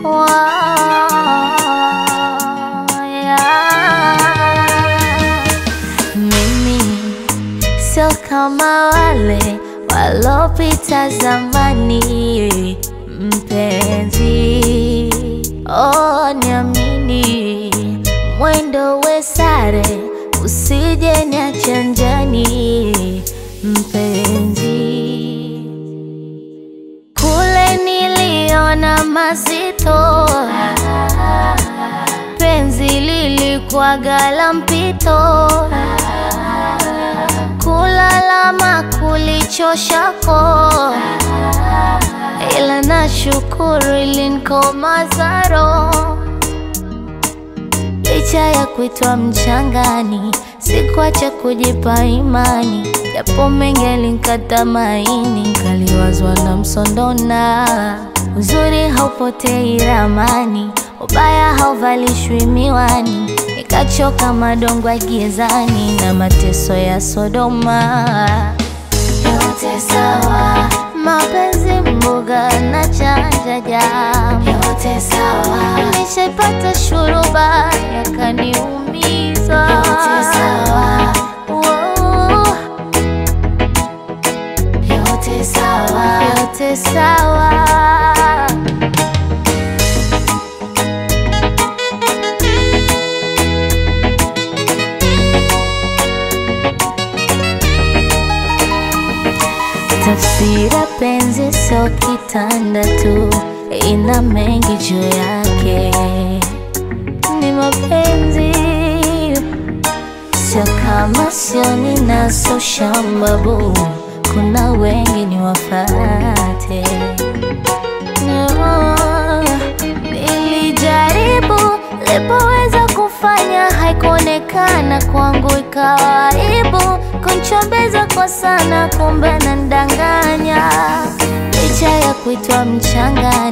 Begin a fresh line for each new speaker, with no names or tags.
Mimi sio kama wale walopita zamani, mpenzi, oh, niamini, mwendo we sare, usije niache njiani, mpenzi. Kule niliona mazito, penzi lilikuwaga la mpito, kulalama kulichoshako, ila nashukuru ilinikomaza roho. Licha ya kuitwa mchangani, sikuacha kujipa imani, japo mengi yalinikata maini, kaliwazwa na msondona. Uzuri haupotei ramani, ubaya hauvalishwi miwani, nikachoka madongo gizani na mateso ya Sodoma. Yote sawa, mapenzi mboga na chanja jamu, yote sawa. Nishaipata shuruba yakaniumiza, yote sawa. Wow. Yote sawa, yote sawa. Tafsira penzi sio kitanda tu, ina mengi juu yake. Ni mapenzi sio kama sio ninaso shambabu, kuna wengi ni wafate. No, nilijaribu lipoweza kufanya, haikuonekana kwangu, ikawa aibu kunchombeza kwa sana, kumbe nandanganya, licha ya kuitwa mchangani